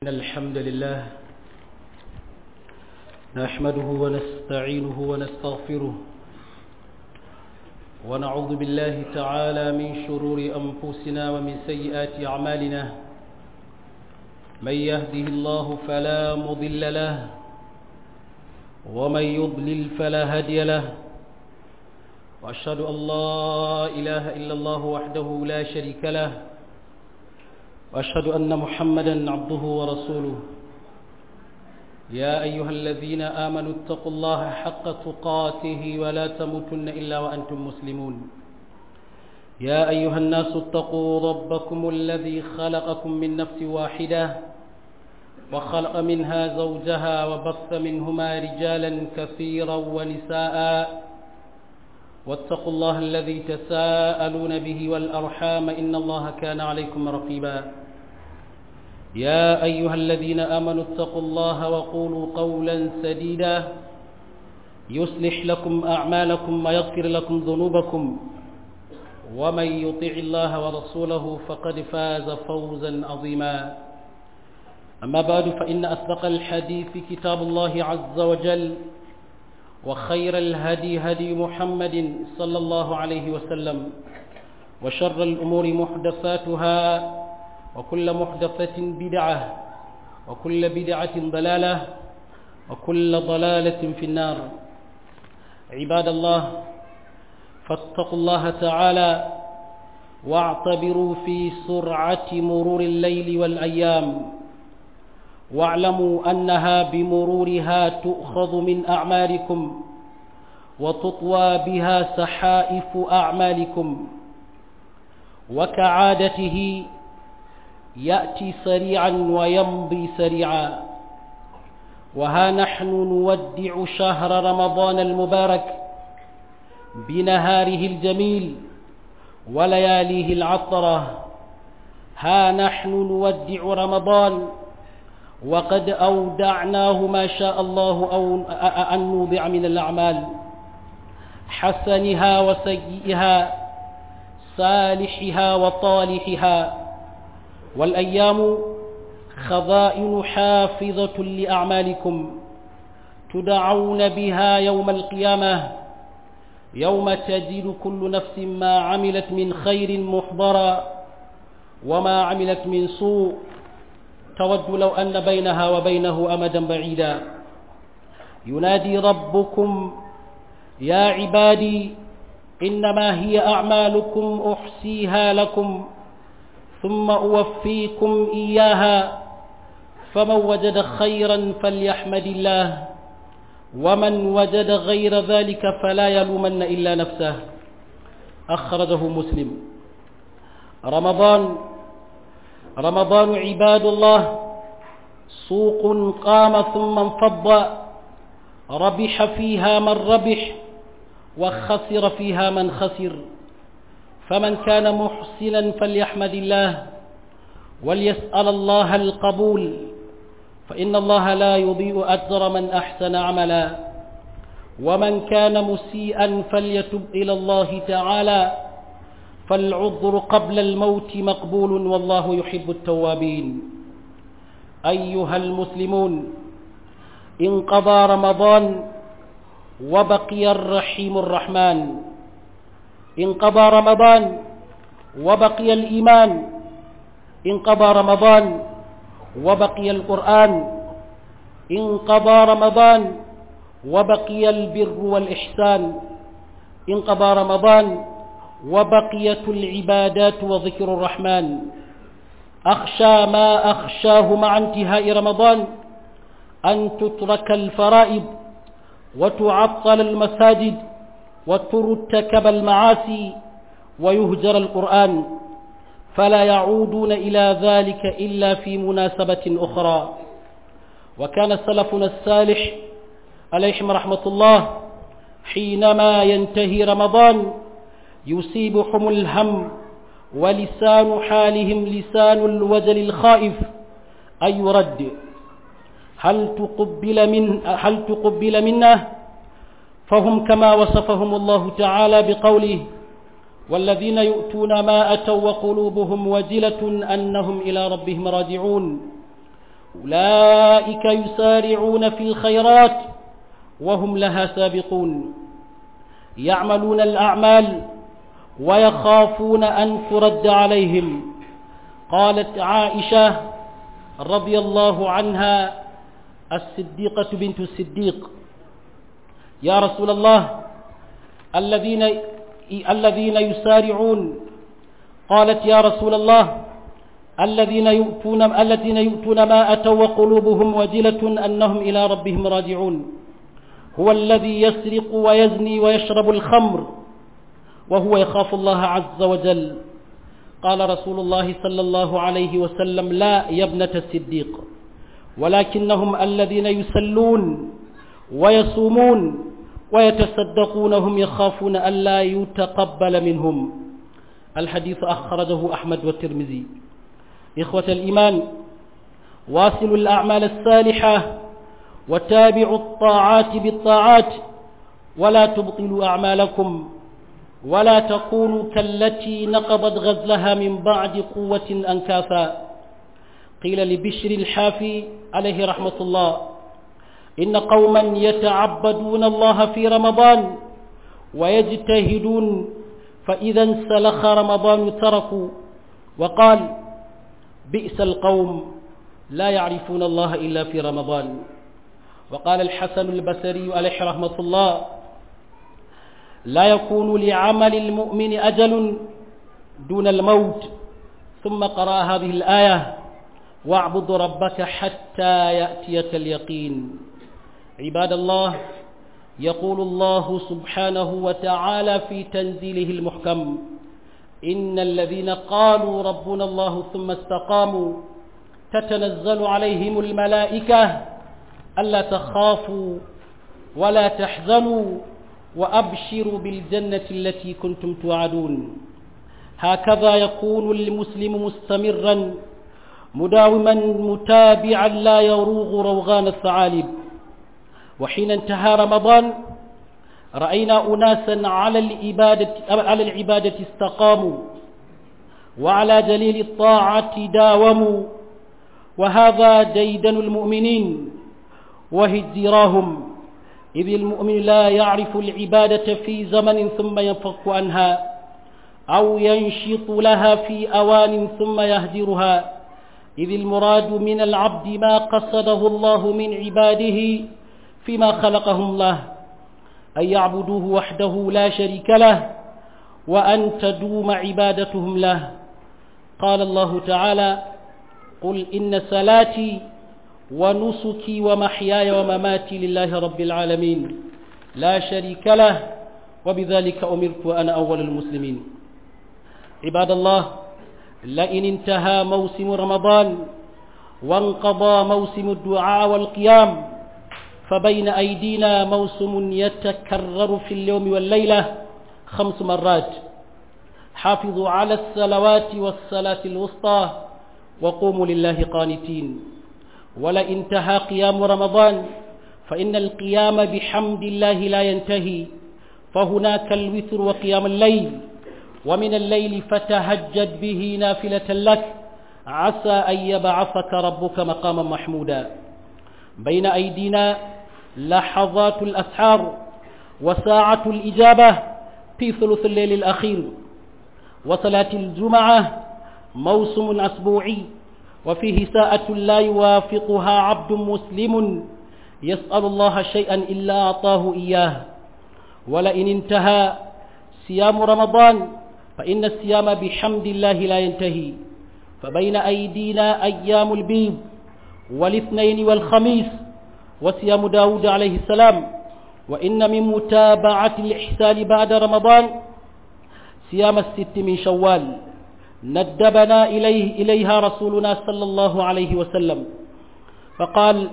إن الحمد لله نحمده ونستعينه ونستغفره ونعوذ بالله تعالى من شرور أنفسنا ومن سيئات أعمالنا من يهده الله فلا مضل له ومن يضلل فلا هادي له وأشهد أن لا إله إلا الله وحده لا شريك له وأشهد أن محمدا عبده ورسوله يا أيها الذين آمنوا اتقوا الله حق تقاته ولا تموتن إلا وأنتم مسلمون يا أيها الناس اتقوا ربكم الذي خلقكم من نفس واحدة وخلق منها زوجها وبث منهما رجالا كثيرا ونساء واتقوا الله الذي تساءلون به والأرحام إن الله كان عليكم رقيبا يا أيها الذين آمنوا اتقوا الله وقولوا قولا سديدا يصلح لكم أعمالكم ويغفر لكم ذنوبكم ومن يطع الله ورسوله فقد فاز فوزا عظيما أما بعد فإن أصدق الحديث كتاب الله عز وجل وخير الهدي هدي محمد صلى الله عليه وسلم وشر الأمور محدثاتها وكل محدثة بدعة وكل بدعة ضلالة وكل ضلالة في النار عباد الله فاتقوا الله تعالى واعتبروا في سرعة مرور الليل والأيام واعلموا أنها بمرورها تؤخذ من أعمالكم وتطوى بها سحائف أعمالكم وكعادته يأتي سريعا ويمضي سريعا وها نحن نودع شهر رمضان المبارك بنهاره الجميل ولياليه العطرة ها نحن نودع رمضان وقد أودعناه ما شاء الله أو أن نوضع من الأعمال حسنها وسيئها صالحها وطالحها والأيام خضائن حافظة لأعمالكم تدعون بها يوم القيامة يوم تجد كل نفس ما عملت من خير محضرا وما عملت من سوء تود لو أن بينها وبينه أمدا بعيدا ينادي ربكم يا عبادي إنما هي أعمالكم أحصيها لكم ثم أوفيكم إياها فمن وجد خيرا فليحمد الله ومن وجد غير ذلك فلا يلومن إلا نفسه أخرجه مسلم رمضان رمضان عباد الله سوق قام ثم انفض ربح فيها من ربح وخسر فيها من خسر فمن كان محسنا فليحمد الله وليسأل الله القبول فإن الله لا يضيء أجر من أحسن عملا ومن كان مسيئا فليتب إلى الله تعالى فالعذر قبل الموت مقبول والله يحب التوابين أيها المسلمون انقضى رمضان وبقي الرحيم الرحمن انقضى رمضان وبقي الإيمان انقضى رمضان وبقي القرآن انقضى رمضان وبقي البر والإحسان انقضى رمضان وبقيت العبادات وذكر الرحمن أخشى ما أخشاه مع انتهاء رمضان أن تترك الفرائض وتعطل المساجد وترتكب المعاصي ويهجر القرآن فلا يعودون إلى ذلك إلا في مناسبة أخرى وكان سلفنا الصالح عليهم رحمة الله حينما ينتهي رمضان يصيبهم الهم ولسان حالهم لسان الوجل الخائف أي يرد هل تقبل من هل تقبل منه فهم كما وصفهم الله تعالى بقوله والذين يؤتون ما أتوا وقلوبهم وجلة أنهم إلى ربهم راجعون أولئك يسارعون في الخيرات وهم لها سابقون يعملون الأعمال ويخافون أن ترد عليهم قالت عائشة رضي الله عنها الصديقة بنت الصديق يا رسول الله الذين الذين يسارعون قالت يا رسول الله الذين يؤتون الذين يؤتون ما أتوا وقلوبهم وجلة أنهم إلى ربهم راجعون هو الذي يسرق ويزني ويشرب الخمر وهو يخاف الله عز وجل قال رسول الله صلى الله عليه وسلم لا يا ابنة الصديق ولكنهم الذين يسلون ويصومون ويتصدقون هم يخافون ألا يتقبل منهم الحديث أخرجه أحمد والترمذي إخوة الإيمان واصلوا الأعمال الصالحة وتابعوا الطاعات بالطاعات ولا تبطلوا أعمالكم ولا تكونوا كالتي نقضت غزلها من بعد قوة أنكاثا قيل لبشر الحافي عليه رحمة الله إن قوما يتعبدون الله في رمضان ويجتهدون فإذا انسلخ رمضان تركوا وقال بئس القوم لا يعرفون الله إلا في رمضان وقال الحسن البصري عليه رحمة الله لا يكون لعمل المؤمن أجل دون الموت ثم قرأ هذه الآية واعبد ربك حتى يأتيك اليقين عباد الله يقول الله سبحانه وتعالى في تنزيله المحكم إن الذين قالوا ربنا الله ثم استقاموا تتنزل عليهم الملائكة ألا تخافوا ولا تحزنوا وأبشروا بالجنة التي كنتم توعدون هكذا يكون المسلم مستمرا مداوما متابعا لا يروغ روغان الثعالب وحين انتهى رمضان رأينا أناسا على العبادة, على العبادة استقاموا وعلى جليل الطاعة داوموا وهذا ديدن المؤمنين وهجراهم إذ المؤمن لا يعرف العبادة في زمن ثم ينفك عنها أو ينشط لها في أوان ثم يهجرها إذ المراد من العبد ما قصده الله من عباده فيما خلقهم له أن يعبدوه وحده لا شريك له وأن تدوم عبادتهم له قال الله تعالى قل إن صلاتي ونسكي ومحياي ومماتي لله رب العالمين لا شريك له وبذلك أمرت وأنا أول المسلمين عباد الله لئن انتهى موسم رمضان وانقضى موسم الدعاء والقيام فبين أيدينا موسم يتكرر في اليوم والليلة خمس مرات حافظوا على الصلوات والصلاة الوسطى وقوموا لله قانتين ولئن انتهى قيام رمضان فإن القيام بحمد الله لا ينتهي فهناك الوتر وقيام الليل ومن الليل فتهجد به نافلة لك عسى أن يبعثك ربك مقاما محمودا بين أيدينا لحظات الأسحار وساعة الإجابة في ثلث الليل الأخير وصلاة الجمعة موسم أسبوعي وفيه ساعة لا يوافقها عبد مسلم يسأل الله شيئا إلا أعطاه إياه ولئن انتهى صيام رمضان فإن الصيام بحمد الله لا ينتهي فبين أيدينا أيام البيض والاثنين والخميس وصيام داود عليه السلام وإن من متابعة الإحسان بعد رمضان صيام الست من شوال ندبنا إليه إليها رسولنا صلى الله عليه وسلم فقال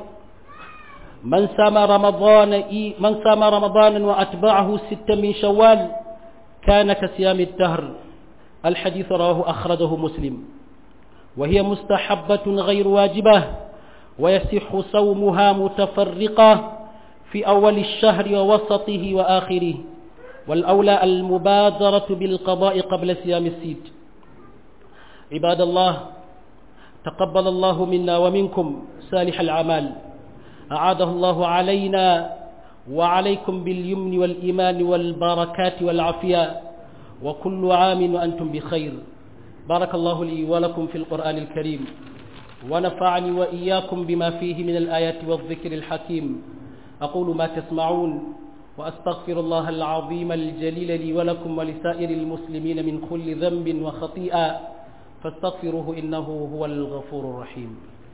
من سام رمضان من سام رمضان وأتبعه ست من شوال كان كصيام الدهر الحديث رواه أخرجه مسلم وهي مستحبة غير واجبة ويصح صومها متفرقة في أول الشهر ووسطه وآخره والأولى المبادرة بالقضاء قبل صيام السيد عباد الله تقبل الله منا ومنكم صالح الأعمال أعاده الله علينا وعليكم باليمن والإيمان والبركات والعافية وكل عام وأنتم بخير بارك الله لي ولكم في القرآن الكريم ونفعني وإياكم بما فيه من الآيات والذكر الحكيم أقول ما تسمعون وأستغفر الله العظيم الجليل لي ولكم ولسائر المسلمين من كل ذنب وخطيئة فاستغفروه إنه هو الغفور الرحيم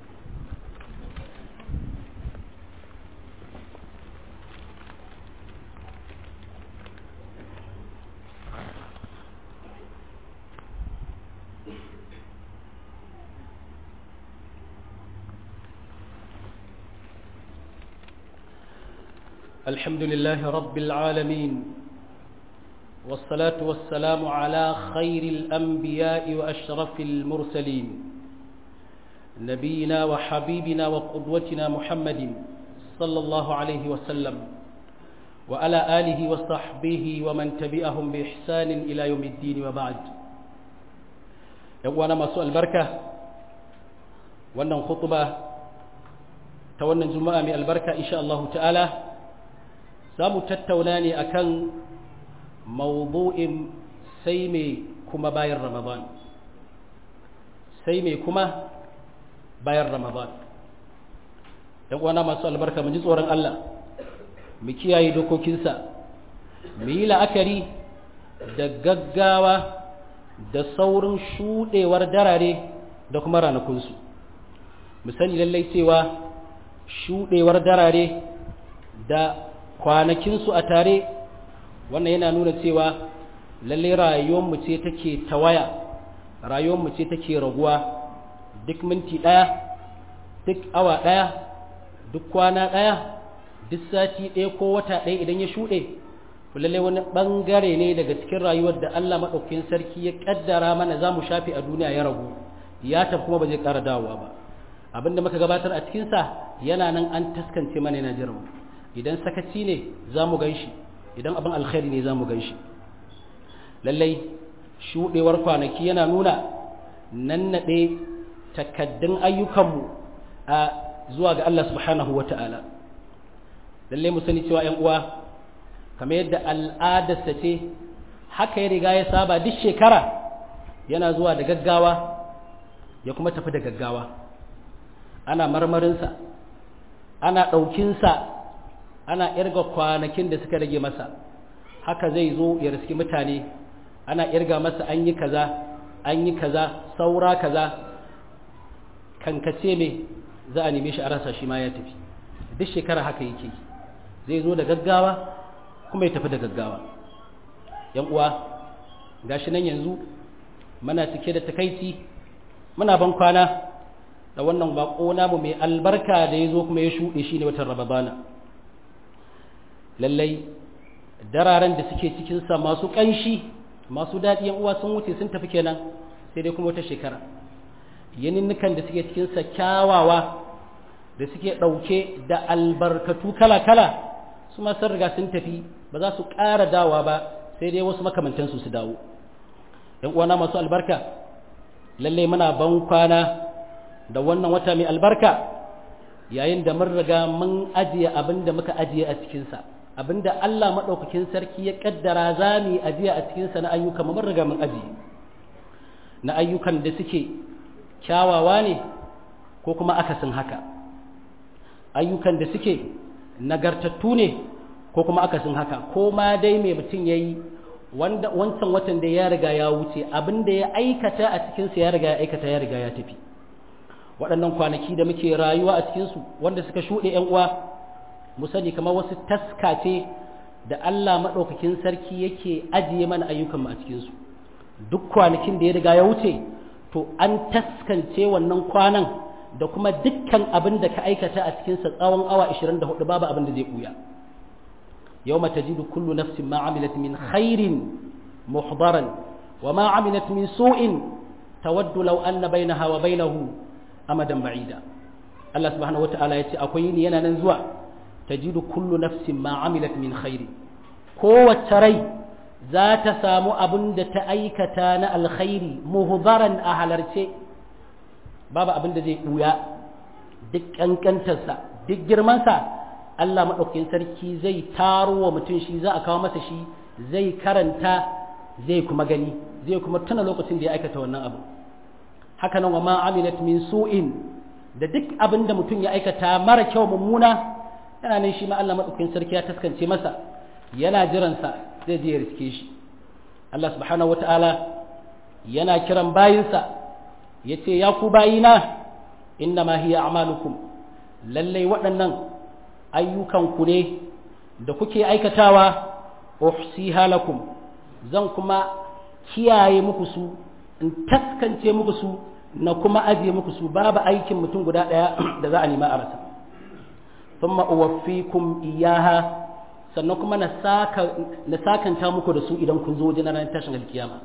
الحمد لله رب العالمين والصلاة والسلام على خير الأنبياء وأشرف المرسلين نبينا وحبيبنا وقدوتنا محمد صلى الله عليه وسلم وعلى آله وصحبه ومن تبعهم بإحسان إلى يوم الدين وبعد يوانا ما سؤال بركة وانا خطبة توانا جمعة من البركة إن شاء الله تعالى za mu tattauna ne akan mawdu'in sai mai kuma bayan ramadan sai mai kuma bayan ramadan ɗan uwana masu albarka mu ji tsoron Allah mu kiyaye dokokinsa mu yi la'akari da gaggawa da saurin shuɗewar darare da kuma ranakunsu mu sani lallai cewa shuɗewar darare da kwanakinsu a tare wannan yana nuna cewa lalle rayuwarmu ce take tawaya rayuwarmu ce take raguwa duk minti ɗaya duk awa ɗaya duk kwana ɗaya duk sati ɗaya ko wata ɗaya idan ya shuɗe lalle wani ɓangare ne daga cikin rayuwar da Allah maɗaukin sarki ya ƙaddara mana za mu shafe a duniya ya ragu ya tafi kuma ba zai ƙara dawowa ba abinda muka gabatar a cikinsa yana nan an taskance mana yana jiran idan sakaci ne za mu gan shi idan abin alkhairi ne za mu gan shi lallai shuɗewar kwanaki yana nuna nannaɗe takaddun ayyukanmu a zuwa ga Allah subhanahu wa ta'ala lallai mu sani cewa ‘yan uwa kamar yadda al'adarsa ce haka ya riga ya saba duk shekara yana zuwa da gaggawa ya kuma tafi da gaggawa ana marmarinsa ana ɗaukinsa ana irga kwanakin da suka rage masa haka zai zo ya riski mutane ana irga masa an yi kaza an yi kaza saura kaza kankace me za a neme shi a rasa shi ma ya tafi duk shekara haka yake zai zo da gaggawa kuma ya tafi da gaggawa yan uwa gashi nan yanzu muna cike da takaici muna ban kwana da wannan bako namu mai albarka da ya zo kuma ya shuɗe shi ne watan rababana lallai dararen da suke cikinsa masu ƙanshi masu daɗi uwa sun wuce sun tafi kenan sai dai kuma wata shekara yaninnukan da suke cikinsa kyawawa da suke ɗauke da albarkatu kala-kala su ma sun riga sun tafi ba za su ƙara dawa ba sai dai wasu makamantansu su dawo ‘yan uwana masu albarka lallai muna ban kwana da wannan wata mai albarka yayin da mun riga mun ajiye abin da muka ajiye a cikinsa abinda Allah maɗaukakin sarki ya ƙaddara za mu yi ajiya a cikinsa na ayyuka mun riga mun ajiye na ayyukan da suke kyawawa ne ko kuma akasin haka ayyukan da suke nagartattu ne ko kuma akasin haka ko ma dai mai mutum ya yi wancan watan da ya riga ya wuce abinda ya aikata a cikinsa ya riga ya aikata ya riga ya tafi waɗannan kwanaki da muke rayuwa a cikinsu wanda suka shuɗe ‘yan uwa mu sani kamar wasu taska ce da Allah maɗaukakin sarki yake ajiye mana ayyukanmu a cikinsu duk kwanakin da ya riga ya wuce to an taskance wannan kwanan da kuma dukkan abin da ka aikata a cikinsa tsawon awa 24 babu abin da zai ɓuya yau mata jidu kullu nafsin ma amilat min khairin muhdaran wa ma amilat min su'in tawaddu law anna bainaha wa bainahu amadan ba'ida Allah subhanahu wata'ala ya ce akwai ni yana nan zuwa tajidu kullu nafsin ma amilat min khairi kowace rai za ta samu abin da ta aikata na alkhairi muhdaran a halarce babu abin da zai buya duk kankantarsa duk girmansa Allah maɗaukakin sarki zai taro wa mutum shi za a kawo masa shi zai karanta zai kuma gani zai kuma tuna lokacin da ya aikata wannan abu haka nan wa ma amilat min su'in da duk abin da mutum ya aikata mara kyau mummuna yana nan shi ma Allah maɗaukakin sarki ya taskance masa yana jiransa zai je ya riske shi Allah subhanahu wata'ala yana kiran bayinsa ya ce ya ku bayina inna ma hiya a'malukum lallai waɗannan ayyukanku ne da kuke aikatawa uhsiha lakum zan kuma kiyaye muku su in taskance muku su na kuma ajiye muku su babu aikin mutum guda ɗaya da za a nema a rasa thumma uwaffikum iyaha sannan kuma na sakanta muku da su idan kun zo wajen ranar tashin alkiyama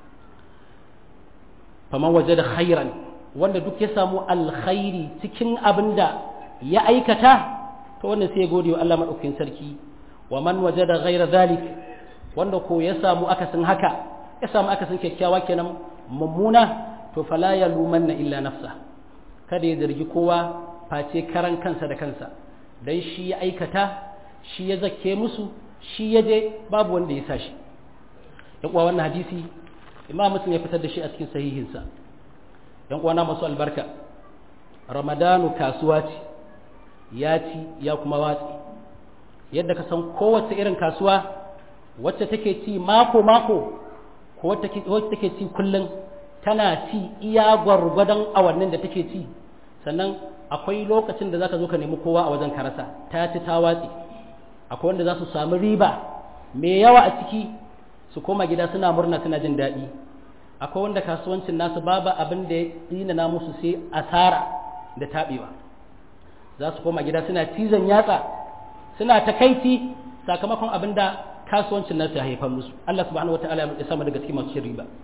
faman waje da khairan wanda duk ya samu alkhairi cikin abin da ya aikata to wannan sai ya gode wa Allah maɗaukakin sarki wa man waje da ghaira zalik wanda ko ya samu akasin haka ya samu akasin kyakkyawa kenan mummuna to fala ya lumanna illa nafsa kada ya zargi kowa face karan kansa da kansa dan shi ya aikata shi ya zake musu shi ya je babu wanda ya sa shi yan uwa wannan hadisi imam muslim ya fitar da shi a cikin sahihinsa yan uwana masu albarka ramadanu kasuwa ce ya ci ya kuma watsi yadda ka san kowace irin kasuwa wacce take ci mako mako ko wacce take ci kullum tana ci iya gwargwadon awannin da take ci sannan akwai lokacin da zaka zo ka nemi kowa a wajen karasa ta ci ta watsi akwai wanda za su samu riba mai yawa a ciki su koma gida suna murna suna jin daɗi akwai wanda kasuwancin nasu babu abin da ya tsinana musu sai asara da taɓewa za su koma gida suna cizon yatsa suna takaici sakamakon abin da kasuwancin nasu ya haifar musu Allah subhanahu wataala ya sama daga cikin masu cin riba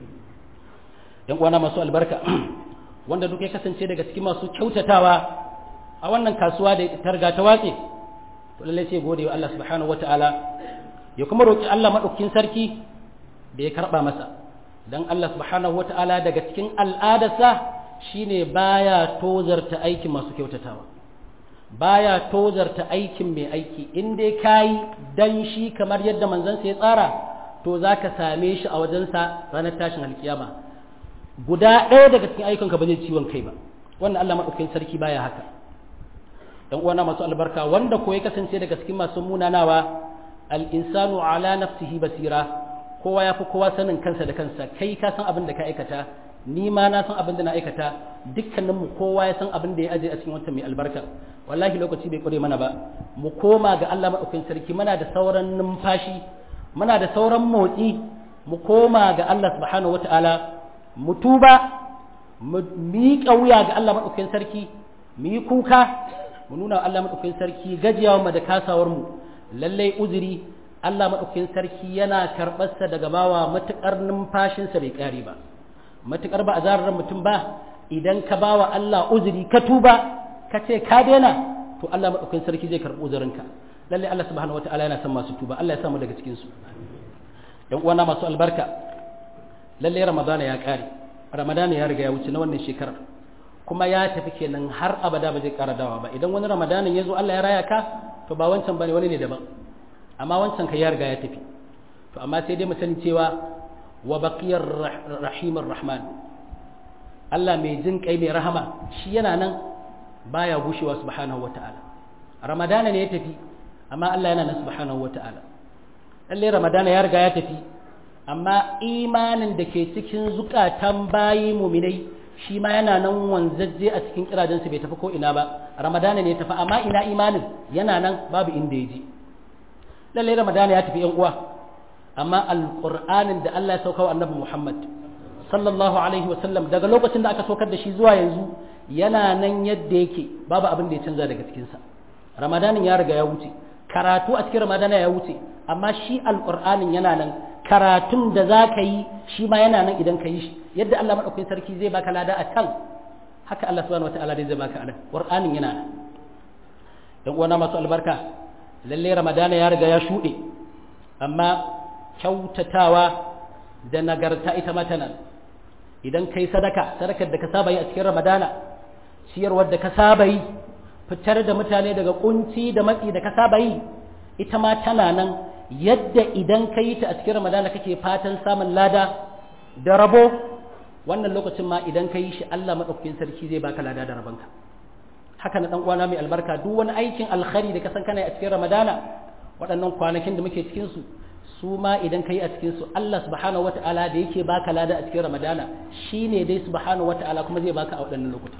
yan uwana masu albarka wanda duk ya kasance daga cikin masu kyautatawa a wannan kasuwa da ta riga ta watse to lallai sai gode wa Allah subhanahu wataala ya kuma roki Allah madaukakin sarki da ya karba masa dan Allah subhanahu wataala daga cikin al'adarsa shine baya tozarta aikin masu kyautatawa baya tozarta aikin mai aiki in dai kayi dan shi kamar yadda manzansa ya tsara to zaka same shi a wajensa ranar tashin alkiyama guda ɗaya daga cikin ayyukanka ba zai ciwon kai ba wannan Allah madaukakin sarki baya haka dan uwana masu albarka wanda ko ya kasance daga cikin masu munanawa al-insanu ala nafsihi basira kowa ya fi kowa sanin kansa da kansa kai ka san abin da ka aikata ni ma na san abin da na aikata dukkanin mu kowa ya san abin da ya aje a cikin wata mai albarka wallahi lokaci bai kure mana ba mu koma ga Allah madaukakin sarki muna da sauran numfashi muna da sauran motsi mu koma ga Allah subhanahu wataala mu tuba mu miƙa wuya ga Allah madaukakin sarki mu yi kuka mu nuna Allah maɗaukakin sarki gajiyawa mu da kasawar mu lallai uzuri Allah maɗaukakin sarki yana karɓarsa daga bawa matuƙar numfashinsa bai ƙare ba matuƙar ba a zarar mutum ba idan ka bawa Allah uzuri ka tuba ka ce ka daina to Allah maɗaukakin sarki zai karɓi uzurinka lallai Allah subhanahu wataala yana son masu tuba Allah ya samu daga cikin su dan uwana masu albarka lallai ramadana ya ƙare ramadana ya riga ya wuce na wannan shekarar kuma ya tafi kenan har abada ba zai ƙara dawa ba idan wani ramadanin ya zo Allah ya raya ka to ba wancan bane wani ne daban amma wancan ka ya riga ya tafi to amma sai dai mu sani cewa wa baqiyar rahimar rahman Allah mai jin kai mai rahama shi yana nan baya gushewa subhanahu wataala ramadana ne ya tafi amma Allah yana nan subhanahu wataala lalle ramadana ya riga ya tafi amma imanin da ke cikin zukatan bayi muminai shi ma yana nan wanzajje a cikin kirajensu bai tafi ko ina ba ramadana ne ya tafi amma ina imanin yana nan babu inda ya je lallai ramadana ya tafi yan uwa amma alqur'anin da Allah ya sauka wa annabi Muhammad sallallahu alaihi wa sallam daga lokacin da aka saukar da shi zuwa yanzu yana nan yadda yake babu abin da ya canza daga cikin sa ramadanin ya riga ya wuce karatu a cikin ramadana ya wuce amma shi alqur'anin yana nan karatun da za ka yi shi ma yana nan idan ka yi shi yadda Allah maɗaukakin sarki zai baka lada a can haka Allah subhanahu wata'ala zai baka a nan ƙur'anin yana nan dan uwana masu albarka lalle ramadana ya riga ya shuɗe amma kyautatawa da nagarta ita ma tana idan kai sadaka sadakar da ka saba yi a cikin ramadana ciyarwar da ka saba yi fitar da mutane daga kunci da matsi da ka saba yi ita ma tana nan yadda idan ka yi ta a cikin ramadana kake fatan samun lada da rabo wannan lokacin ma idan ka yi shi Allah maɗaukakin sarki zai baka lada da rabonka haka na ɗan uwana mai albarka duk wani aikin alkhari da ka san kana a cikin ramadana waɗannan kwanakin da muke cikin su su ma idan ka yi a cikin su Allah subhanahu wata'ala da yake baka lada a cikin ramadana shine dai subhanahu wata'ala kuma zai baka a waɗannan lokuta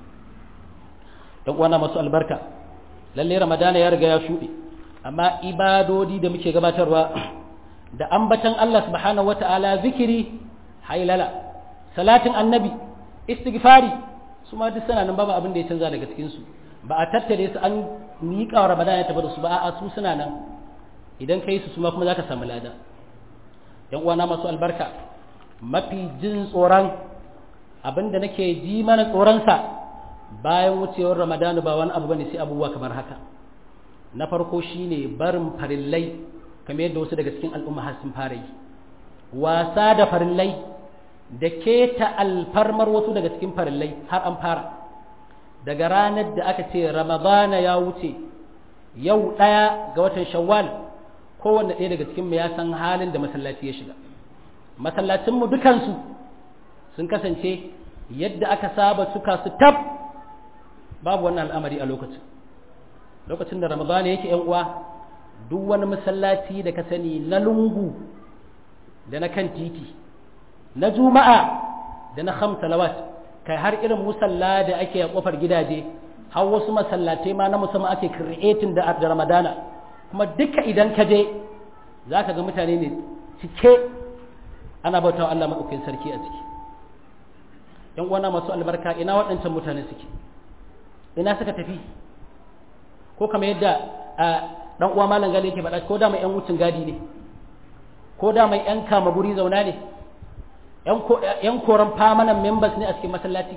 ɗan uwana masu albarka lalle ramadana ya riga ya shuɗe amma ibadodi da muke gabatarwa da ambatan Allah subhanahu wata'ala zikiri hailala salatin annabi istighfari su ma duk suna nan babu abin da ya canza daga cikin su ba a tattare su an miƙa wa ramadana ya tafi da su ba a su suna nan idan kai su suma kuma zaka samu lada yan uwana masu albarka mafi jin tsoron abin da nake ji mana tsoron sa bayan wucewar ramadana ba wani abu bane sai abubuwa kamar haka na farko shine barin farillai kamar yadda wasu daga cikin al'umma har sun fara yi wasa da farillai da keta alfarmar wasu daga cikin farillai har an fara daga ranar da aka ce ramadana ya wuce yau ɗaya ga watan shawwal kowanne ɗaya daga cikin mu ya san halin da masallaci ya shiga masallacinmu dukansu sun kasance yadda aka saba suka su tab babu wannan al'amari a lokacin lokacin da ramadana yake yan uwa duk wani masallaci da ka sani na lungu da na kan titi na juma'a da na ham salawat kai har irin musalla da ake a kofar gidaje har wasu masallatai ma na musamman ake creating da da ramadana kuma duka idan ka je za ka ga mutane ne cike ana bautawa Allah maɗaukakin sarki a ciki yan uwana masu albarka ina waɗancan mutane suke ina suka tafi ko kamar yadda dan uwa malam gani yake faɗa ko da mai yan wucin gadi ne ko da mai yan kama guri zauna ne yan koran famanan members ne a cikin masallaci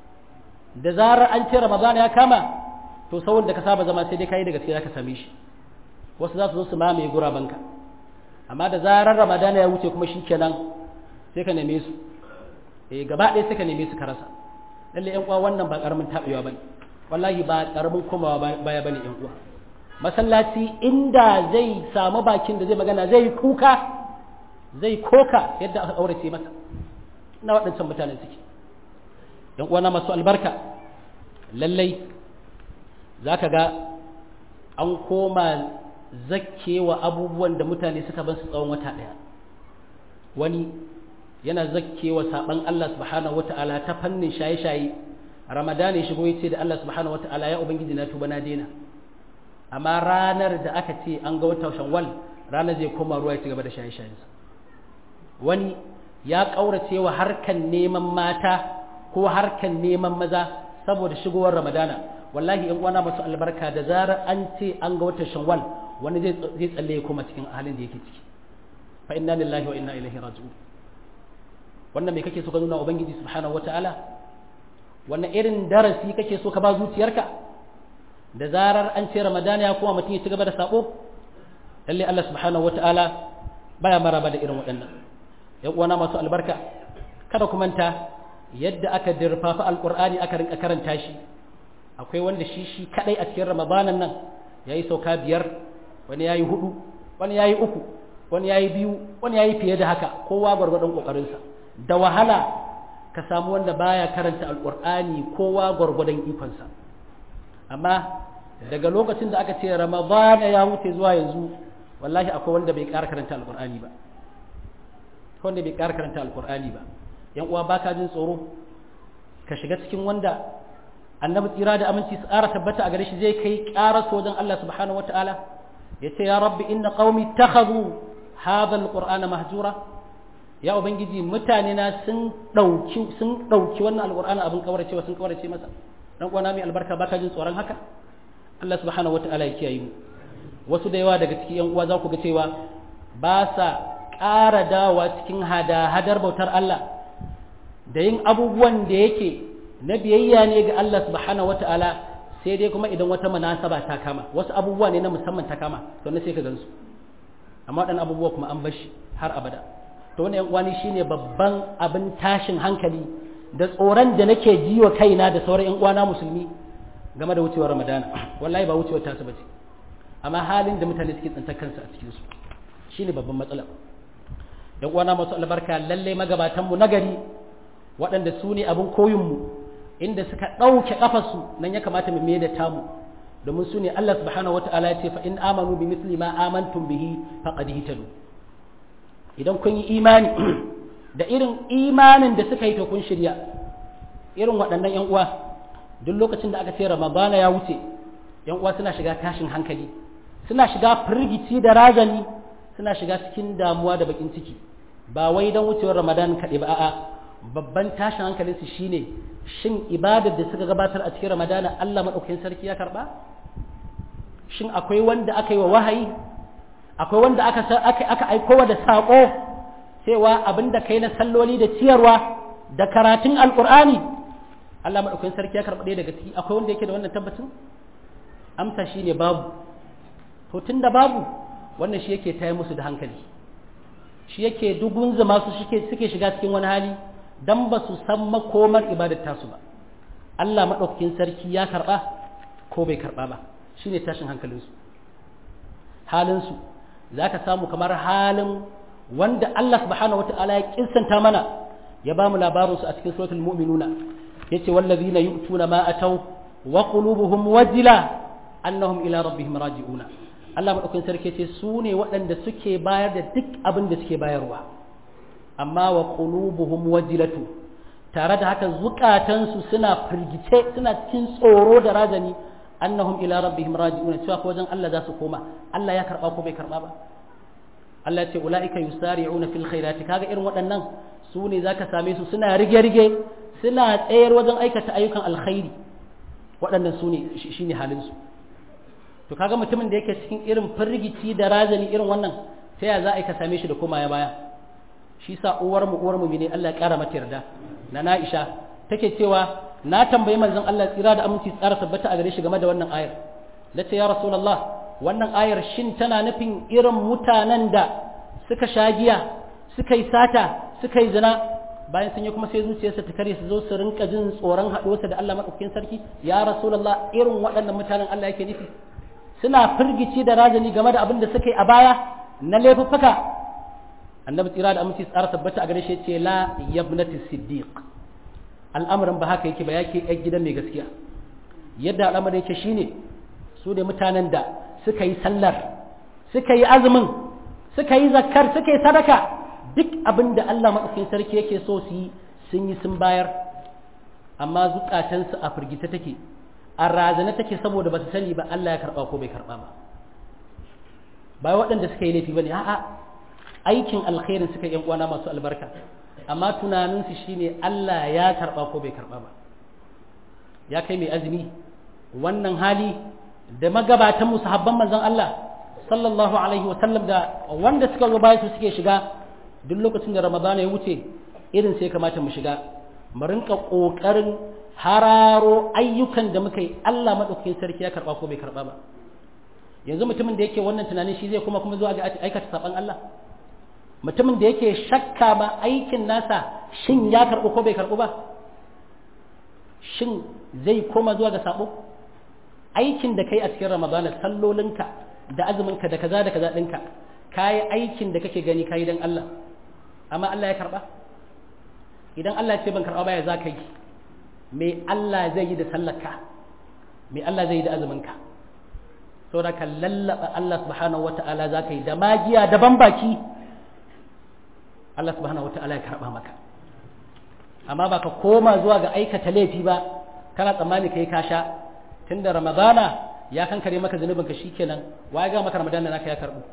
da zarar an ce ramadan ya kama to sauran da ka saba zama sai dai kai daga cikin ka same shi wasu za su zo su mamaye gurabanka amma da zarar ramadan ya wuce kuma shikenan sai ka neme su eh gaba ɗaya sai ka neme su ka rasa lalle yan uwa wannan ba karamin tabewa bane wallahi ba karamin komawa baya bane yan uwa masallaci inda zai samu bakin da zai magana zai kuka zai koka yadda aka aurace masa na waɗancan mutanen suke yan uwana masu albarka lallai za ka ga an koma zakkewa abubuwan da mutane suka ban su tsawon wata ɗaya wani yana zakkewa saɓan Allah subhanahu wata'ala ta fannin shaye-shaye ramadana ya shigo ya ce da Allah subhanahu wata'ala ya ubangiji na tuba na daina amma ranar da aka ce an ga wata shawwal ranar zai koma ruwa ya ci gaba da shaye-shayensa wani ya ƙaurace wa harkan neman mata ko harkan neman maza saboda shigowar ramadana wallahi in uwana masu albarka da zarar an ce an ga watan shawwal wani zai tsalle ya koma cikin halin da yake ciki fa inna lillahi wa inna ilaihi raji'un wannan me kake so ka nuna ubangiji subhanahu wataala wannan irin darasi kake so ka ba zuciyarka da zarar an ce ramadana ya koma mutum ya ci gaba da sabo lalle Allah subhanahu wataala baya maraba da irin waɗannan yan uwana masu albarka kada ku manta yadda aka dirfafa alqur'ani aka rinka karanta shi akwai wanda shi shi kadai a cikin ramadanan nan yayi sauka biyar wani yayi hudu wani yayi uku wani yayi biyu wani yayi fiye da haka kowa gwargwadon kokarinsa da wahala ka samu wanda baya karanta alqur'ani kowa gwargwadon ikonsa amma daga lokacin da aka ce ramadana ya wuce zuwa yanzu wallahi akwai wanda bai ƙara karanta alqur'ani ba wanda bai ƙara karanta alkur'ani ba yan uwa baka jin tsoro ka shiga cikin wanda annabi tsira da aminci su ƙara tabbata a gare shi zai kai ƙara wajen Allah subhanahu wataala ya ce ya rabbi inna qaumi takhadhu hadha alqur'ana mahjura ya ubangiji mutane na sun dauki sun dauki wannan alqur'ani abin kauracewa sun kaurace masa dan uwa mai albarka baka jin tsoron haka Allah subhanahu wataala ya kiyaye mu wasu da yawa daga cikin yan uwa za ku ga cewa ba sa ƙara dawa cikin hada-hadar bautar Allah da yin abubuwan da yake na biyayya ne ga Allah subhanahu wata'ala sai dai kuma idan wata munasaba ta kama wasu abubuwa ne na musamman ta kama to na sai ka gansu amma waɗannan abubuwa kuma an bashi har abada to wannan yan uwani shine babban abin tashin hankali da tsoron da nake ji wa kaina da sauran ƴan uwana musulmi game da wucewar ramadana wallahi ba wucewar tasu bace amma halin da mutane suke tsantar kansu a cikin su shine babban matsala ƴan uwana masu albarka lalle magabatan mu nagari waɗanda su ne abin koyin mu inda suka ɗauke ƙafarsu nan ya kamata mu mai da tamu domin su ne Allah subhanahu wata'ala ya ce fa in amanu bi misli ma amantum bihi faqad hitadu idan kun yi imani da irin imanin da suka yi to kun shirya irin waɗannan ƴan uwa duk lokacin da aka ce ramadana ya wuce ƴan uwa suna shiga tashin hankali suna shiga firgici da razani suna shiga cikin damuwa da bakin ciki ba wai don wucewar ramadan kaɗai ba a'a babban tashin hankalinsu shine shin ibadar da suka gabatar a cikin ramadana Allah maɗaukakin sarki ya karɓa shin akwai wanda aka yi wa wahayi akwai wanda aka aka aiko da saƙo cewa abin da kai na salloli da ciyarwa da karatun alƙur'ani Allah maɗaukakin sarki ya karɓa ɗaya daga ciki akwai wanda yake da wannan tabbacin amsa shine babu to tunda babu wannan shi yake taya musu da hankali shi yake dugun zama su suke shiga cikin wani hali dan ba su san makomar ibadar tasu ba Allah maɗaukakin sarki ya karɓa ko bai karɓa ba shi ne tashin hankalinsu halinsu za ka samu kamar halin wanda Allah subhanahu wata'ala ya kinsanta mana ya ba mu labarinsu a cikin suratul mu'minuna ya ce wallazina yu'tuna ma atau wa qulubuhum wajila annahum ila rabbihim raji'una Allah maɗaukakin sarki ce su ne waɗanda suke bayar da duk abin da suke bayarwa amma wa qulubuhum wajilatu tare da haka zukatansu suna firgice suna cikin tsoro da rajani annahum ila rabbihim raji'un cewa ko wajen Allah za su koma Allah ya karba ko bai karba ba Allah ya ce ulaika yusari'una fil khairati kaga irin waɗannan su ne zaka same su suna rige-rige suna tsayar wajen aikata ayyukan alkhairi waɗannan su ne shine halin su to kaga mutumin da yake cikin irin firgici da razani irin wannan ta ya za a ka same shi da koma ya baya shi sa uwar mu uwar mu ne Allah ya kara mata yarda na Aisha take cewa na tambayi manzon Allah tsira da aminci tsara tabbata a gare shi game da wannan ayar nace ya rasulullah wannan ayar shin tana nufin irin mutanen da suka sha giya suka yi sata suka yi zina bayan sun yi kuma sai zuciyarsa ta kare su zo su rinka jin tsoron haɗuwarsa da Allah madaukakin sarki ya rasulullah irin waɗannan mutanen Allah yake nufi suna firgici da razani game da abin da suka yi a baya na laifuffuka annabi tsira da aminci tsara tabbata a gare shi ce la yabnati siddiq al'amarin ba haka yake ba yake yan gidan mai gaskiya yadda al'amarin yake shine su ne mutanen da suka yi sallar suka yi azumin suka yi zakkar suka yi sadaka duk abin da Allah maɗaukakin sarki yake so su yi sun yi sun bayar amma zukatansu a firgita take a razana take saboda ba su sani ba Allah ya karɓa ko bai karɓa ba ba waɗanda suka yi laifi ba ne a'a aikin alkhairin suka yan uwana masu albarka amma tunaninsu shine Allah ya karba ko bai karba ba ya kai mai azumi wannan hali da magabatan mu sahabban manzon Allah sallallahu alaihi wasallam da wanda suka zo bayan su suke shiga duk lokacin da Ramadana ya wuce irin sai kamata mu shiga mu rinka kokarin hararo ayyukan da muka yi Allah madaukakin sarki ya karba ko bai karba ba yanzu mutumin da yake wannan tunanin shi zai kuma kuma zuwa ga aikata saban Allah mutumin da yake shakka ba aikin nasa shin ya karɓu ko bai karɓu ba shin zai koma zuwa ga sabo aikin da kai a cikin ramadana sallolinka da azuminka da kaza da kaza ɗinka kayi aikin da kake gani kayi don Allah amma Allah ya karɓa idan Allah ya ce ban karɓa ba ya za ka yi me Allah zai yi da sallarka me Allah zai yi da azuminka saboda ka lallaba Allah subhanahu wata'ala za ka yi da magiya da ban baki Allah subhanahu wata'ala ya karɓa maka amma ba ka koma zuwa ga aikata laifi ba kana tsammani kai ka sha tunda ramadana ya kankare maka zunubinka shikenan waye ga maka ramadana naka ya karɓu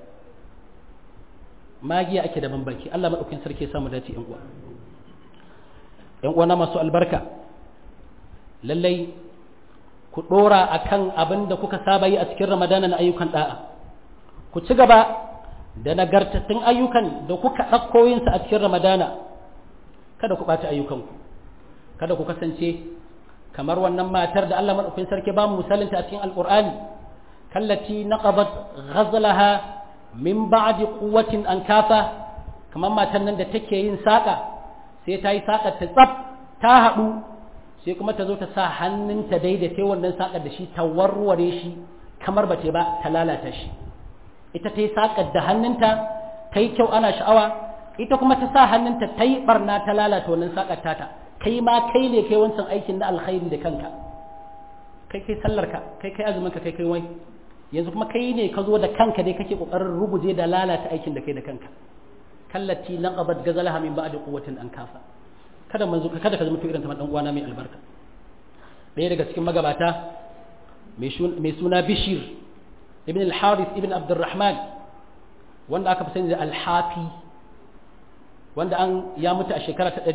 magiya ake da bambaki Allah madaukakin sarki ya samu dace yan uwa yan uwa na masu albarka lallai ku dora akan abin da kuka saba yi a cikin ramadana na ayyukan da'a ku ci gaba da nagartattun ayyukan da kuka ɗauko yinsa a cikin ramadana kada ku ɓata ayyukanku kada ku kasance kamar wannan matar da Allah maɗaukin sarki ba mu misalinta a cikin alƙur'ani kallati naqabat ghazlaha min ba'di quwwatin an kafa kamar matan nan da take yin saƙa sai ta yi saƙa ta tsaf ta haɗu sai kuma ta zo ta sa hannunta daidaita wannan saƙar da shi ta warware shi kamar ba ta ba ta lalata shi ita ta yi saƙar da hannunta ta yi kyau ana sha'awa ita kuma ta sa hannunta ta yi ɓarna ta lalata wannan saƙar tata kai ma kai ne kai wancan aikin na alkhairi da kanka kai kai sallarka kai kai azuminka kai kai wai yanzu kuma kai ne ka zo da kanka dai kake kokarin ruguje da lalata aikin da kai da kanka kallati laqabat gazalaha min ba'di quwwatin an kafa kada manzo kada ka zama to irin ta dan uwana mai albarka ɗaya daga cikin magabata mai suna Bishir ibn al-Harith ibn Abdurrahman wanda aka fi sani da al-Hafi wanda an ya mutu a shekara ta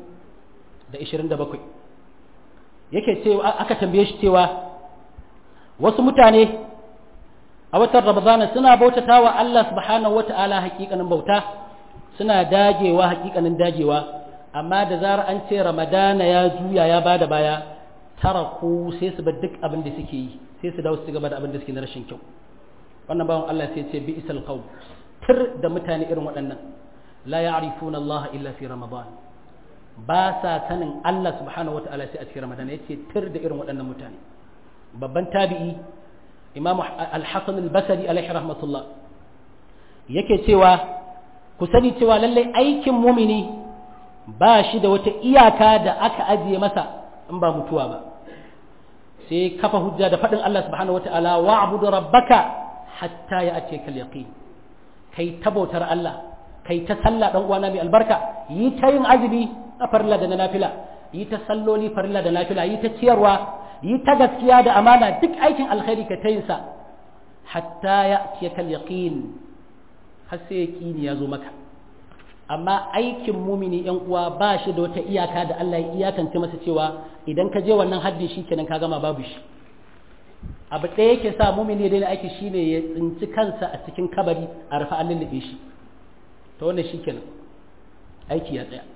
227 yake cewa aka tambaye shi cewa wasu mutane a watan Ramadana suna bautata wa Allah subhanahu wata'ala hakikanin bauta suna dagewa hakikanin dagewa amma da zarar an ce Ramadana ya juya ya bada baya taraku sai su bar duk abin da suke yi sai su dawo su gaba da abin da suke na rashin kyau wannan bawan Allah sai ce bi isal qaum tir da mutane irin waɗannan la ya'rifuna Allah illa fi Ramadan ba sa sanin Allah subhanahu wata'ala sai a cikin Ramadan yace tir da irin waɗannan mutane babban tabi'i Imam Al-Hasan Al-Basri alaihi rahmatullah yake cewa ku sani cewa lallai aikin mumini ba shi da wata iyaka da aka ajiye masa in ba mutuwa ba sai kafa hujja da faɗin Allah subhanahu wata'ala wa'budu rabbaka hatta ya'tiyaka al-yaqin kai tabautar Allah kai ta sallah dan uwana mai albarka yi ta yin azumi a farilla da na nafila yi ta salloli farilla da nafila yi ta ciyarwa yi ta gaskiya da amana duk aikin alkhairi ka ta yin sa hatta ya'tiyaka al-yaqin har sai yaqini ya zo maka amma aikin mumini yan uwa ba shi da wata iyaka da Allah ya iyakance masa cewa idan ka je wannan haddi shi kenan ka gama babu shi abu ɗaya yake sa mumini ya daina aiki shine ya tsinci kansa a cikin kabari a rufe an lullube shi to wannan shi kenan aiki ya tsaya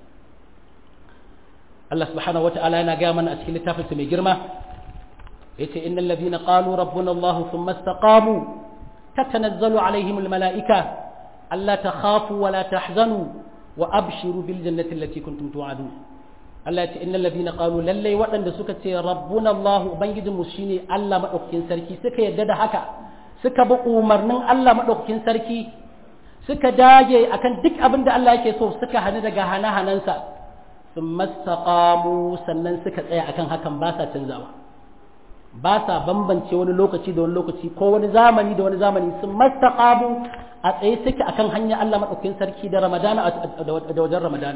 Allah subhanahu wata'ala yana gaya mana a cikin littafinsa mai girma yace innal ladhina qalu rabbuna Allah thumma istaqamu tatanazzalu alaihim almalaika alla takhafu wa la tahzanu wa abshiru bil jannati allati kuntum tu'adun Allah yace innal ladhina qalu lallai waɗanda suka ce rabbuna Allah ubangijin mu shine Allah madaukakin sarki suka yadda da haka suka bi umarnin Allah madaukakin sarki suka dage akan duk abin da Allah yake so suka hana daga hana-hanansa sun mastaqamu sannan suka tsaya akan hakan ba sa canzawa ba sa bambance wani lokaci da wani lokaci ko wani zamani da wani zamani sun mastaqamu a tsaye suke akan hanyar Allah madaukakin sarki da Ramadana da wajen Ramadana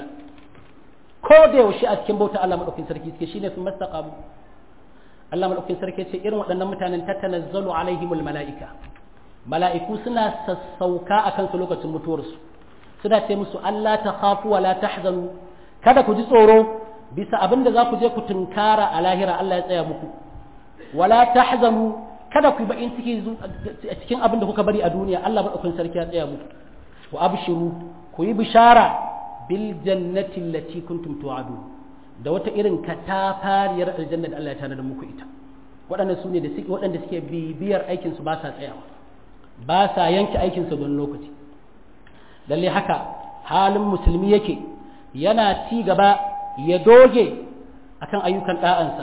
ko da yaushe a cikin bauta Allah madaukakin sarki suke shine sun mastaqamu Allah madaukakin sarki ce irin waɗannan mutanen tatanazzalu alaihimul mala'ika mala'iku suna sassauka akan su lokacin mutuwarsu suna ce musu Allah ta khafu wa la tahzanu kada ku ji tsoro bisa abin da za ku je ku tunkara a lahira Allah ya tsaya muku wala tahzanu kada ku yi bakin ciki a cikin abin da kuka bari a duniya Allah madaukakin sarki ya tsaya muku wa abshiru ku yi bishara bil jannati allati kuntum tu'adun da wata irin katafariyar aljanna da Allah ya tanada muku ita waɗannan su ne da suke waɗanda suke bibiyar aikin su ba sa tsayawa ba sa yanke aikin su don lokaci lalle haka halin musulmi yake yana ci gaba ya doge akan ayyukan ɗa'ansa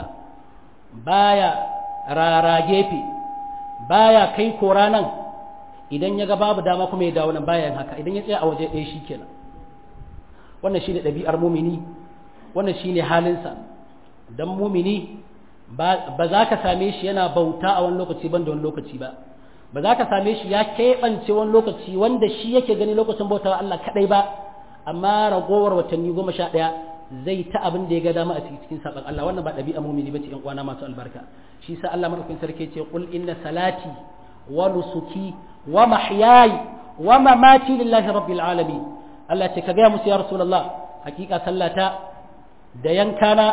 baya rara gefe baya kai kora nan idan ya ga babu dama kuma ya dawo nan bayan haka idan ya tsaya a waje ɗaya shi kenan wannan shine ɗabi'ar mumini wannan shine halinsa don mumini ba za ka same shi yana bauta a wani lokaci ban da wani lokaci ba ba za ka same shi ya keɓance wani lokaci wanda shi yake gani lokacin bautawa Allah kaɗai ba amma ragowar watanni goma sha ɗaya zai ta abin da ya ga dama a cikin saɓan Allah wannan ba ɗabi'a mumini ba ce ƴan uwana masu albarka shi sa Allah madaukakin sarki ce qul inna salati wa nusuki wa mahyayi wa mamati lillahi rabbil alamin Allah ce ka ga musu ya rasulullah hakika sallata da yankana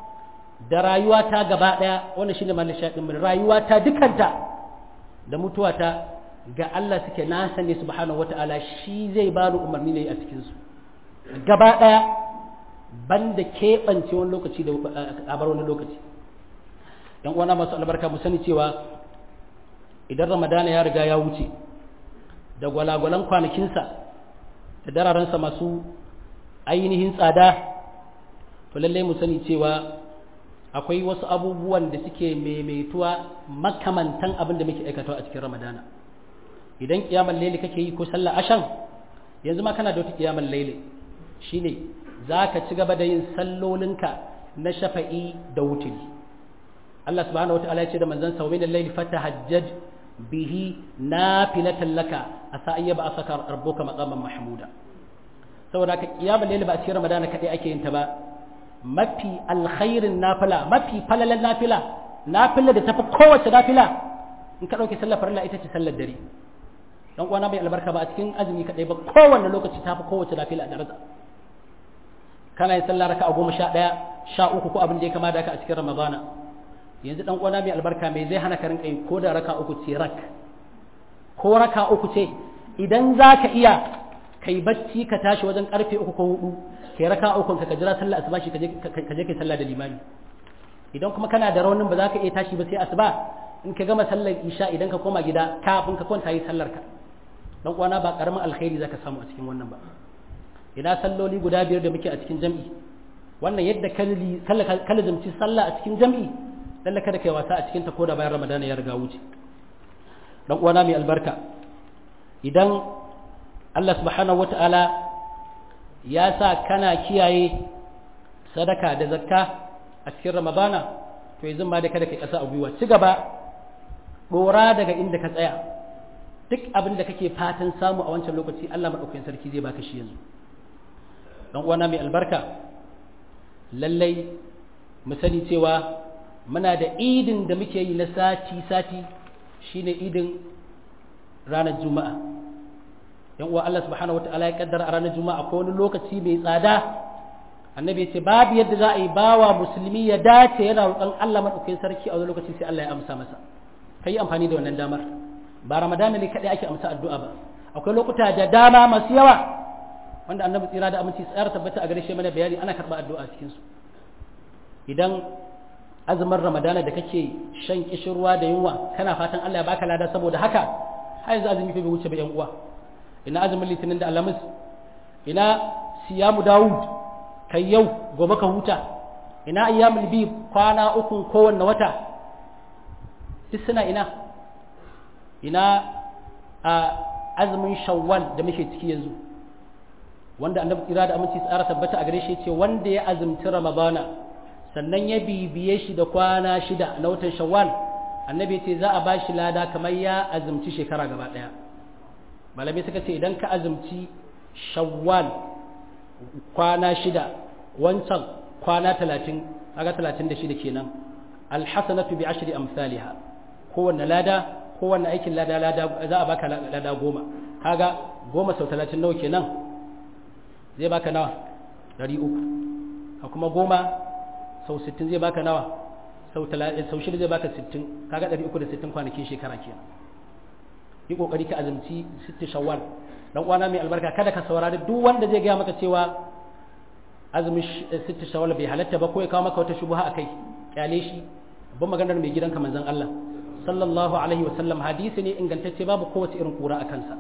da rayuwata gaba ɗaya wannan shine mallin shaɗin mun rayuwata dukanta da mutuwata ga Allah suke na sani subhanahu wata'ala shi zai bani umarni ne a cikin su gaba ɗaya banda keɓance wani lokaci da a bar wani lokaci yan uwana masu albarka mu sani cewa idan ramadana ya riga ya wuce da gwalagwalan kwanakinsa da dararensa masu ainihin tsada to lallai mu sani cewa akwai wasu abubuwan da suke maimaituwa makamantan abin da muke aikatawa a cikin ramadana idan kiyamar laili kake yi ko sallar ashan yanzu ma kana da wata kiyamar laili shine za ka ci gaba da yin sallolinka na shafa'i da wuturi Allah subhanahu wata'ala ya ce da manzon sa min al-layli fatahajjaj bihi nafilatan laka asa ayyaba asaka rabbuka maqaman mahmuda saboda haka kiyamar laili ba a cikin ramadana kadai ake yin ta ba mafi alkhairin nafila mafi falalan nafila nafila da tafi kowace nafila in ka ɗauki sallar farilla ita ce sallar dare dan uwana bai albarka ba a cikin azumi kadai ba kowanne lokaci tafi kowace nafila a daraja kana yin sallar raka'a goma sha ɗaya sha uku ko abin da ya kama da haka a cikin ramadana yanzu dan uwana mai albarka mai zai hana ka rinka yi ko da raka uku ce rak ko raka uku ce idan za ka iya kai bacci ka tashi wajen karfe uku ko hudu kai raka uku ka jira sallar asuba shi ka je kai sallah da limami idan kuma kana da raunin ba za ka iya tashi ba sai asuba in ka gama sallar isha idan ka koma gida kafin ka kwanta yi sallar ka dan uwana ba karamin alkhairi zaka samu a cikin wannan ba ina salloli guda biyar da muke a cikin jam'i wannan yadda kala zamci sallah a cikin jam'i lalle kada kai wasa a cikin ta koda bayan ramadana ya riga wuce dan uwana mai albarka idan Allah subhanahu wata'ala ya sa kana kiyaye sadaka da zakka a cikin ramadana to yanzu ma da kada kai kasa a gwiwa ci gaba dora daga inda ka tsaya duk abin da kake fatan samu a wancan lokaci Allah madaukakin sarki zai baka shi yanzu dan uwana mai albarka lallai mu sani cewa muna da idin da muke yi na sati sati shine idin ranar juma'a yan uwa Allah subhanahu wataala ya kaddara a ranar juma'a ko wani lokaci mai tsada annabi ya ce babu yadda za a yi bawa musulmi ya dace yana roƙon Allah madaukakin sarki a wani lokaci sai Allah ya amsa masa kai amfani da wannan damar ba ramadana ne kadai ake amsa addu'a ba akwai lokuta da dama masu yawa wanda annabi tsira da aminci tsayar tabbata a gare shi mana bayani ana karɓa addu'a cikin su idan azumin ramadana da kake shan kishirwa da yunwa kana fatan Allah ya baka lada saboda haka har yanzu azumi bai wuce ba yan uwa ina azumin litinin da alhamis ina siyamu dawud kai yau gobe ka huta ina ayyamul bi kwana uku kowanne wata duk suna ina ina a azumin shawwal da muke ciki yanzu wanda annabi tsira da aminci tsara tabbata a gare shi ce wanda ya azumci ramadana sannan ya bibiye shi da kwana shida na watan shawwal annabi ce za a ba shi lada kamar ya azumci shekara gaba ɗaya malamai suka ce idan ka azumci shawwal kwana shida wancan kwana talatin kaga talatin da shida kenan alhassanatu bi ashri amsalha kowanne lada kowanne aikin lada lada za a baka lada goma kaga goma sau talatin nawa kenan zai baka nawa ɗari uku a kuma goma sau sittin zai baka nawa sau shida zai baka sittin kaga ɗari uku da sittin kwanakin shekara kenan yi ƙoƙari ka azumci sitti shawwal dan uwana mai albarka kada ka saurari duk wanda zai gaya maka cewa azumin sitti shawwal bai halatta ba ko ya kawo maka wata shubuha akai kyale shi babban maganar mai gidanka manzon Allah sallallahu alaihi wa sallam hadisi ne ingantacce babu kowace irin kura a kansa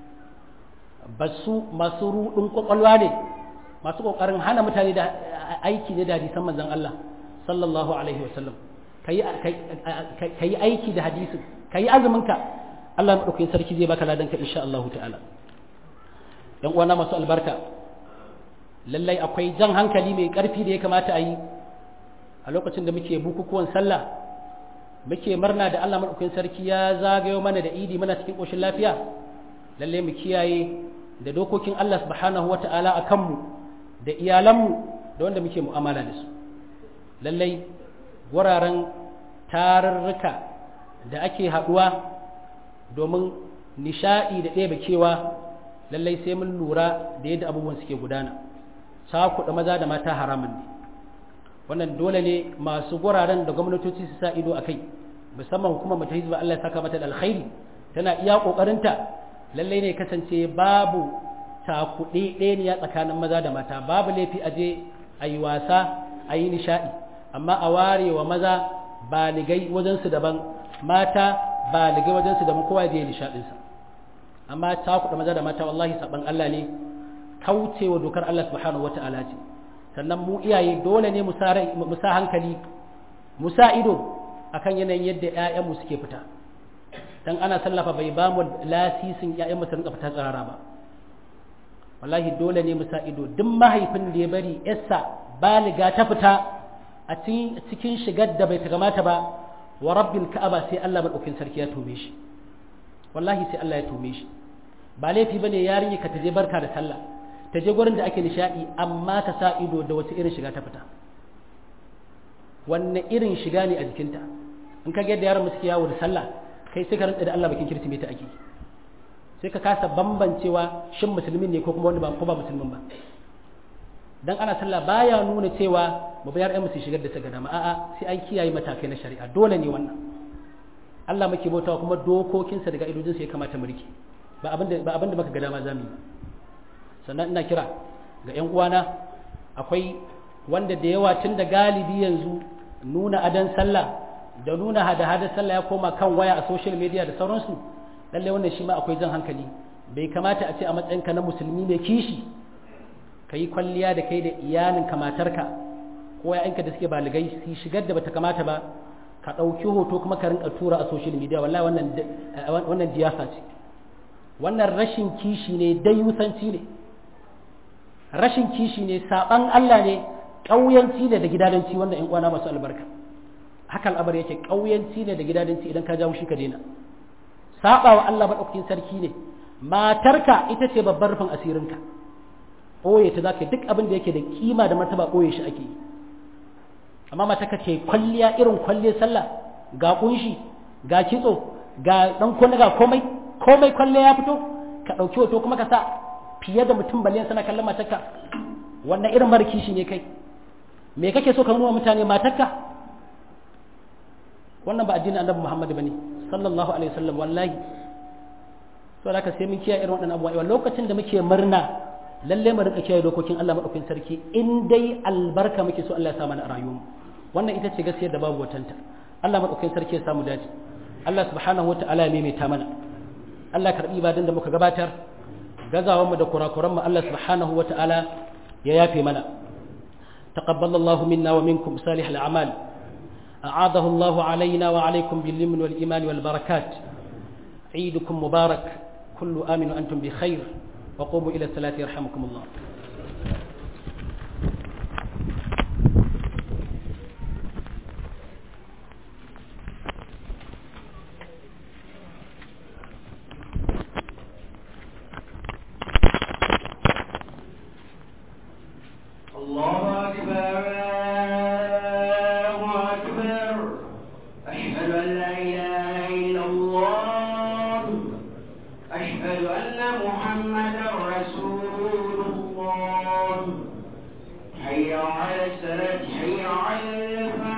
basu masu rudin kwakwalwa ne masu kokarin hana mutane da aiki ne da hadisan manzon Allah sallallahu alaihi wasallam kayi aiki da hadisin kayi azumin ka Allah madaukakin sarki zai baka ladan ka insha Allah ta'ala yan uwana masu albarka lallai akwai jan hankali mai karfi da ya kamata a yi a lokacin da muke bukukuwan sallah muke murna da Allah madaukakin sarki ya zagayo mana da idi muna cikin koshin lafiya lallai mu kiyaye da dokokin Allah subhanahu wata'ala a kanmu da iyalanmu da wanda muke mu'amala da su lallai wuraren tarurruka da ake haɗuwa domin nishaɗi da ɗebe kewa lallai sai mun lura da yadda abubuwan suke gudana cakuɗa maza da mata haramun ne wannan dole ne masu guraren da gwamnatoci su sa ido a kai musamman hukumar mata hizba Allah ya saka mata da alkhairi tana iya ƙoƙarinta lallai ne kasance babu takuɗe ɗaya tsakanin maza da mata babu laifi a je a yi wasa a yi nishaɗi amma a ware wa maza baligai wajensu daban mata baligai wajensu daban kowa je nishaɗinsa amma takuɗa maza da mata wallahi saɓan Allah ne kaucewa dokar Allah subhanahu wata'ala ce sannan mu iyaye dole ne mu sa hankali mu sa ido akan yanayin yadda ƴaƴanmu suke fita dan ana sallafa bai ba mu lasisin ƴaƴanmu su rinka fita tsirara ba wallahi dole ne mu sa ido duk mahaifin da ya bari yarsa baliga ta fita a cikin shigar da bai ta kamata ba wa rabbil ka'aba sai Allah madaukin sarki ya tome shi wallahi sai Allah ya tome shi ba laifi bane yarinya ka taje barka da sallah ta je gurin da ake nishadi amma ta sa ido da wata irin shiga ta fita wanne irin shiga ne a jikinta in ka ga yadda yaran suke yawo da sallah kai sai ka rantsa da Allah bakin kirtimeti ake sai ka kasa bambancewa shin musulmin ne ko kuma wanda ba ko ba musulmin ba dan ana sallah baya nuna cewa mu bayar ɗan musu shigar da ta gada a'a sai an kiyaye matakai na shari'a dole ne wannan Allah muke bautawa kuma dokokinsa daga idojinsa ya kamata mu rike ba abin da ba abin da muka ga dama zamu yi sannan ina kira ga ƴan uwana akwai wanda da yawa tun da galibi yanzu nuna adan sallah da nuna hada-hada sallah ya koma kan waya a social media da sauransu lallai wannan shi ma akwai jan hankali bai kamata a ce a matsayinka na musulmi mai kishi ka yi kwalliya da kai da iyalinka matarka ko ya'yanka da suke baligai su shigar da bata kamata ba ka ɗauki hoto kuma ka rinka tura a social media wallahi wannan wannan diyasa ce wannan rashin kishi ne dayusanci ne rashin kishi ne saban Allah ne ƙauyanci ne da gidadanci wannan ƴan uwana masu albarka haka al'abar yake ƙauyanci ne da gidadanci idan ka jawo shi ka daina saba wa Allah madaukakin sarki ne matarka ita ce babbar rufin asirinka ɓoye ta zaka duk abin da yake da kima da martaba ɓoye shi ake yi amma matarka ce kwalliya irin kwalliyar sallah ga kunshi ga kitso ga dan kunna ga komai komai kwalliya ya fito ka ɗauki hoto kuma ka sa fiye da mutum baliyan sana kallon matarka wannan irin mara kishi ne kai me kake so ka nuna mutane matarka wannan ba addinin annabi Muhammad bane sallallahu alaihi wasallam wallahi to da ka sai mun kiyaye irin waɗannan abubuwa lokacin da muke murna lalle mu rinka kiyaye dokokin Allah madaukakin sarki in dai albarka muke so Allah ya sa mana a rayuwar wannan ita ce gaskiyar da babu watanta Allah madaukakin sarki ya samu dace Allah subhanahu wataala ya maimaita mana Allah karbi ibadan da muka gabatar gazawan mu da kurakuran mu Allah subhanahu wataala ya yafe mana تقبل الله منا ومنكم صالح الأعمال أعاده الله علينا وعليكم باليمن والإيمان والبركات عيدكم مبارك كل آمن وأنتم بخير وقوموا إلى الصلاة يرحمكم الله الله أكبر الله أكبر أشهد أن لا إله إلا الله أشهد أن محمدا رسول الله حي على الصلاة حي على